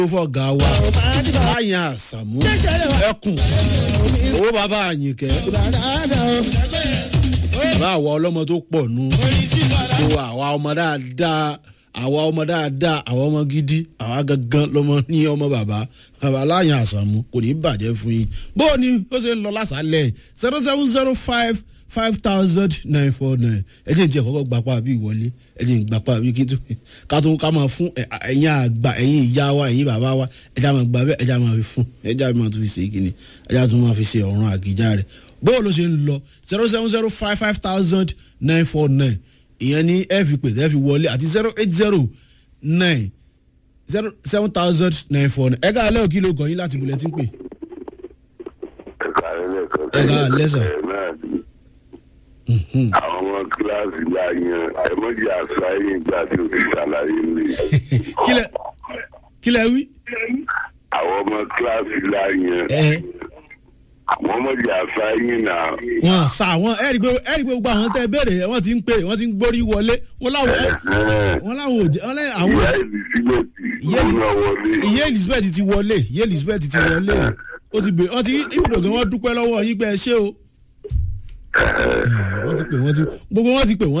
fọ̀gá wa láyìn àṣàmú ẹkùn owó bàbá àyìnkẹ́ bàbá àwa ọlọ́mọ tó pọ̀ nù tó àwa ọmọ dáadáa àwa ọmọ dáadáa àwa ọmọ gidi àwa gangan lọmọ ní ọmọ bàbá bàbá láyìn àṣàmú kò ní bàjẹ́ fún yín bó o ní ó ṣe ń lọ lásàálẹ̀ zero seven zero five five thousand nine four nine ẹ jẹ́ ìjẹ́ kọ́kọ́ gbapá bí ìwọlé ẹ jẹ́ ìgbapá bí kí tó ká tó ká máa fún ẹ̀yin àgbà ẹ̀yin ìyá wa ẹ̀yin bàbá wa ẹ jẹ́ àmọ́ gbà bẹ́ẹ̀ ẹ jẹ́ àmọ́ fi fún ẹ jẹ́ àmọ́ tó fi ṣe kíni ẹ jẹ́ àtún máa fi ṣe ọ̀run àgìjà rẹ̀ bó ló ṣe ń lọ zero seven zero five five thousand nine four nine ìyẹn ní ẹ fi pè ẹ fi wọlé àti zero eight zero nine zero seven thousand nine four nine ẹ ká alẹ́ òkìlò gọ̀yìn láti bulẹ̀ tí ń pè. ẹ ká alẹ́ sà àwọn ọmọ kíláàsì la yan ẹ̀mọ́jì àṣàyè ìgbà tí o ti ṣàlàyé mi. kílẹ̀ kílẹ̀ wí. àwọn ọmọ kíláàsì la yan ẹ àwọn ọmọdé àṣàyè náà. wọn sà wọn ẹ rí i pé ẹ rí i pé gbogbo àwọn tẹ béèrè wọn ti ń pè wọn ti ń gbórí wọlé wọn láwọn wọn láwọn ò jẹ wọn lẹ àwọn ìyá elizabeth Ìyá ìyá wọlé. ìyá elizabeth ti wọlé ìyá elizabeth ti wọlé ó ti bè wọn ti ibùdó gan wọn dúpẹ́ lọ́wọ́ yín pé ẹ ṣé o. wọ́n ti pè wọ́n ti gbogbo wọn ti pè wọ́n